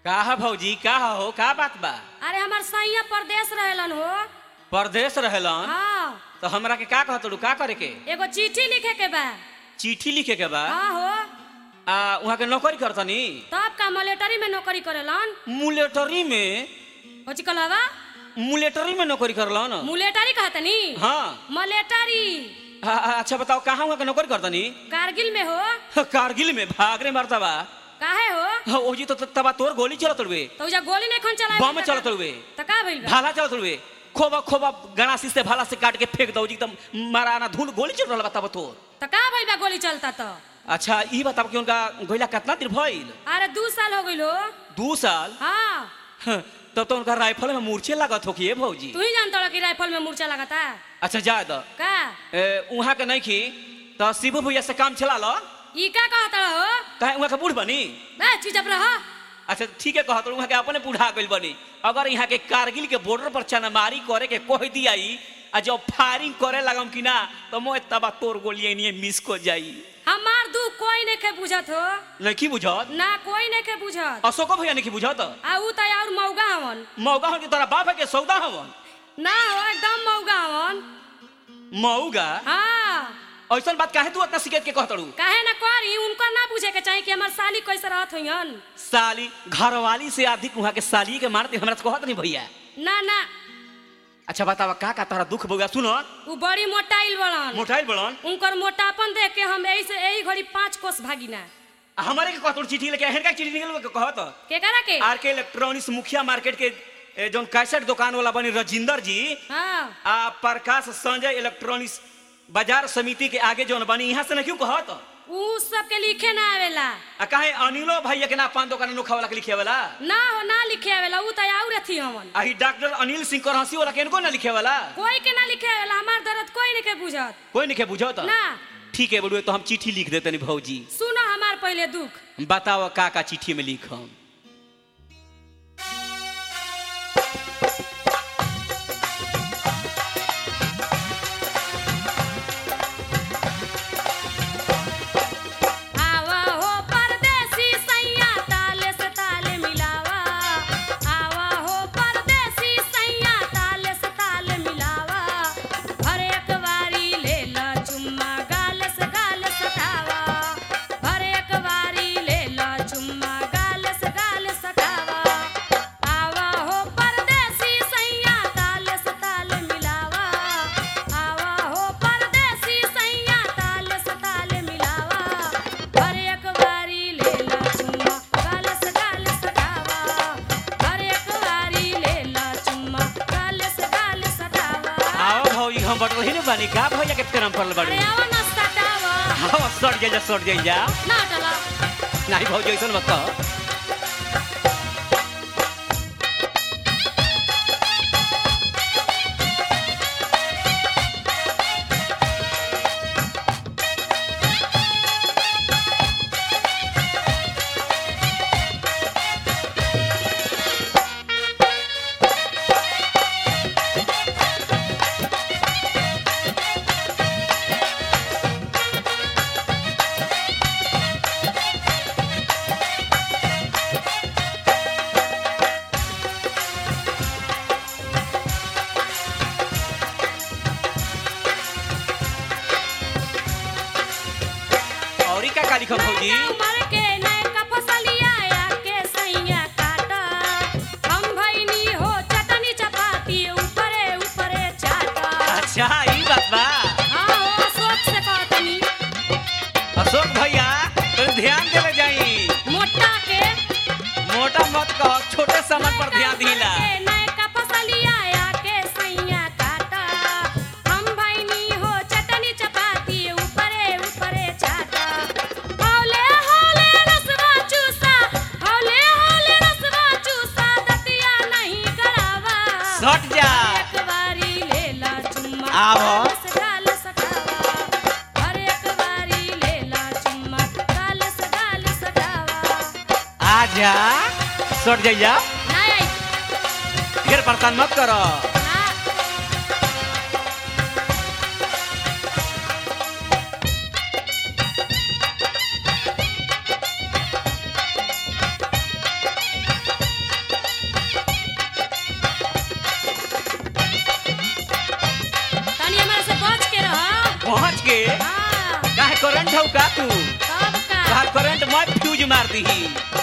का है भौजी का हो का बात बा अरे हमार सैया परदेश रहेलन हो परदेश रहेलन हाँ तो हमरा के का कहत का करे के एगो चिट्ठी लिखे के बा चिट्ठी लिखे के बा हाँ हो आ वहाँ के नौकरी करतनी तब का मलेटरी में नौकरी करेलन मुलेटरी में होची कहलवा मुलेटरी में नौकरी करलन मुलेटरी कहतनी हाँ मलेटरी आ, आ, अच्छा बताओ कहाँ वहाँ के नौकरी करतनी कारगिल में हो कारगिल में भागरे मरतबा काहे हो हाँ, ओजी तो तबा तोर गोली चलत रुए तो उजा गोली नहीं खन चलाए बम चलत रुए तो का भइल बा भाला चलत रुए खोबा खोबा गणासी से भाला से काट के फेंक दो एकदम माराना धूल गोली चल रहा बताब तोर तो का भइल बा गोली चलता तो अच्छा ई बताब कि उनका गोइला कितना दिन भइल अरे दू साल हो गइल हो दू साल हाँ हाँ, तब तो उनका राइफल में मूर्छे लागत हो कि भौजी तू ही जानता हो कि राइफल में मूर्छा लगाता अच्छा जा द का वहाँ के नहीं खी तो शिबू भैया से काम चला लो ई का कहता हो कहे वहाँ के बूढ़ बनी बे चुपचाप रह अच्छा ठीक है कहत वहाँ के अपने बूढ़ा गइल बनी अगर यहाँ के कारगिल के बॉर्डर पर चनामारी करे के कह दिया ई, आ जब फायरिंग करे लगम कि ना तो मैं तबा तोर गोलियां नहीं मिस को जाई हमार दुख कोई नहीं के बुझत हो नहीं बुझत ना कोई नहीं के बुझत अशोको भैया नहीं बुझत आ ऊ तो और मौगा हवन मौगा हो कि तोरा बाप है के सौदा हवन ना हो एकदम मौगा हवन मौगा हाँ ऐसा बात काहे तू इतना शिकायत के कहतड़ू काहे ना करी उनको ना पूछे के चाहिए कि हमार साली कैसे रहत होयन साली घरवाली से अधिक वहाँ के साली के मारते हमरा से कहत नहीं भैया ना ना अच्छा बतावा का का तोरा दुख बउआ सुनो ऊ बड़ी मोटाइल बड़न मोटाइल बड़न उनकर मोटापन देख के हम यही से यही घड़ी पांच कोस भागिना आ हमारे के कहतड़ चिट्ठी लेके हेर का चिट्ठी निकल के कहत के करा के आर के इलेक्ट्रॉनिक्स मुखिया मार्केट के ए, जौन कैसेट दुकान वाला बनी रजिंदर जी हाँ आ प्रकाश संजय इलेक्ट्रॉनिक्स बाजार समिति के आगे जौन बनी यहाँ से नहीं क्यों कहत ऊ सब के लिखे ना आवेला आ काहे अनिलो भैया के ना पान दुकान नोखा वाला के लिखे वाला ना हो ना लिखे आवेला ऊ तो और अथी हवन आ ही डॉक्टर अनिल सिंह करहसी वाला के इनको ना लिखे वाला कोई के ना लिखे आवेला हमार दर्द कोई नहीं के बुझत कोई नहीं के बुझत ना ठीक है बड़ुए तो हम चिट्ठी लिख देते नहीं भौजी सुनो हमार पहले दुख बताओ का का चिट्ठी में लिखम आवा हो परदेसी सैया ताले से ताले मिलावा आवा हो परदेसी सैया ताले से ताले मिलावा हर एक बारी ले ला चुम्मा गाल से गाल सटावा हर एक बारी ले ला चुम्मा गाल से गाल सटावा आवा हो परदेसी सैया ताले से ताले मिलावा आवा हो परदेसी सैया ताले से ताले मिलावा हर एक बारी ले ला चुम्मा गाल से गाल सटावा हर एक बारी ले ला चुम्मा गाल से गाल सटावा आओ भौजी हम बट रही बानी का भैया के फेरम पड़ल बाड़ी अरे आवा ना सटावा हाँ सट जाइजा सट जाइजा ना टला नहीं भौजी ऐसा मत कह और का का लिखम भौजी उमर के नयका फसलिया आके सैया काटा हम भइनी हो चटनी चपाती ऊपरे ऊपरे चाटा अच्छा ई बात बा हाँ हो सोच से कहतनी अशोक भैया तो ध्यान देवे जाई मोटा के मोटा मत कह छोटे सामान पर ध्यान दिला नयका फसलिया आके सैया काटा हम भइनी हो चटनी चपाती ऊपरे ऊपरे चाटा हौले हौले रसवा चूसा हौले हौले रसवा चूसा दतिया नहीं करावा सट जा एक बारी लेला चुम्मा आबो। गाल से गाल सटावा हर एक बारी लेला चुम्मा गाल से गाल सटावा आ जा सट जाइजा नहीं फिर परेशान मत करो ना करंट हौ का तू तब का तोहार करंट मैं फ्यूज मार दीही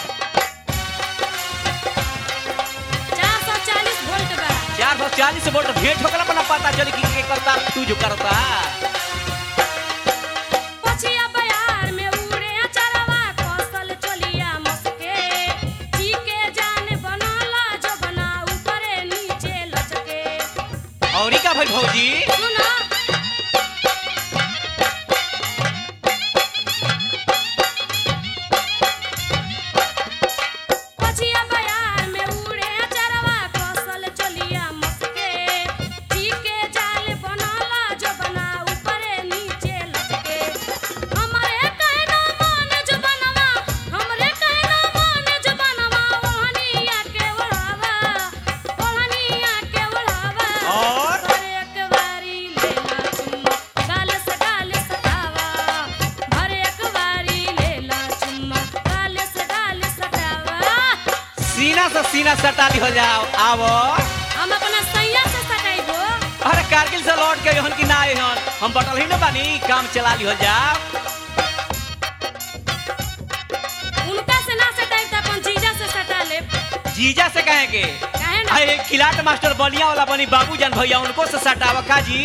440 वोल्ट बा चार सौ चालीस वोल्ट भेंट होकर अपना पता चली कि के करता फ्यूज करता पछिया बयार में उड़े अचरवा कौशल चलिया मस्के जी के जान बनाला जो बना ऊपरे नीचे लचके और का भाई भौजी सुना पछिया बयार में उड़े अचरवा कौशल चलिया मस्के जी के जाल बनाला जो बना ऊपरे नीचे लचके हमरे कहना मान जो बनवा हमरे कहना मान जो बनवा ओहनिया के ओढ़ावा ओहनिया के ओढ़ावा और? हर एक बारी लेला चुम्मा गाल से गाल सटावा हर एक बारी लेला चुम्मा गाल से गाल सटावा सीना से सीना सटा दी हो जाओ आवो हम अपना सैया से सटाइबो अरे कारगिल से लौट के हन कि ना आए हन हम बटल ही न बानी काम चला ली हो जाओ उनका से ना सटाइब त अपन जीजा से सटा लेब जीजा से कहे के काहे ना अरे खिलाट मास्टर बलिया वाला बनी बाबूजान भैया उनको से सटावा का जी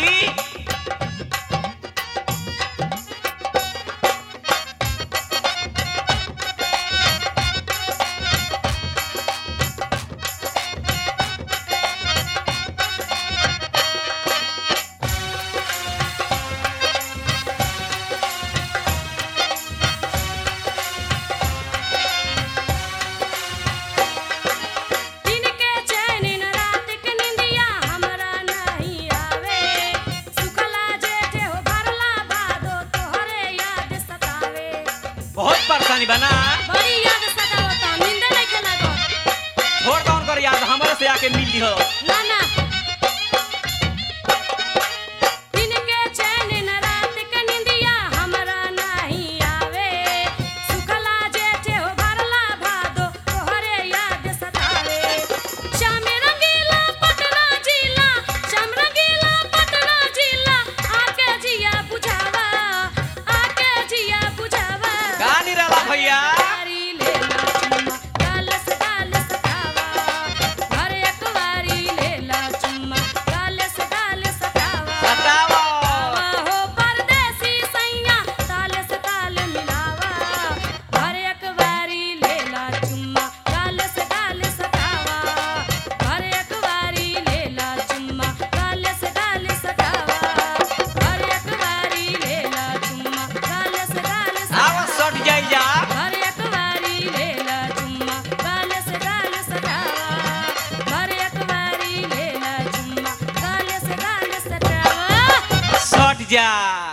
दिन के चैन न रात के निंदिया हमरा नहीं आवे सुखला जेठे हो भरला भादो तोहरे याद सतावे बहुत परेशानी बना बड़ी याद सतावता नींद नहीं के लागो छोड़ कौन कर याद हमारे से आके मिल ली हो ना ना दिन के चैन न रात के निंदिया हमरा नहीं आवे सुखला जेठे हो भरला भादो तोहरे याद सतावे श्याम रंगीला पटना जिला श्याम रंगीला पटना जिला आके जिया बुझावा आके जिया बुझावा का नहीं रहा भैया वारी लेला चुम्मा गाल से गाल सटावा हर एक वारी लेला चुम्मा गाल से गाल सटावा सटावा आवा हो परदेसी सैया ताल से ताल मिलावा हर एक वारी लेला चुम्मा गाल से गाल सटावा हर एक वारी लेला चुम्मा गाल से गाल सटावा हर एक वारी लेला चुम्मा गाल से गाल आवा सटावा सट जाई जा हर एक बारी लेला चुम्मा गाल से गाल सटावा हर एक बारी लेला चुम्मा गाल से गाल सटावा सट जा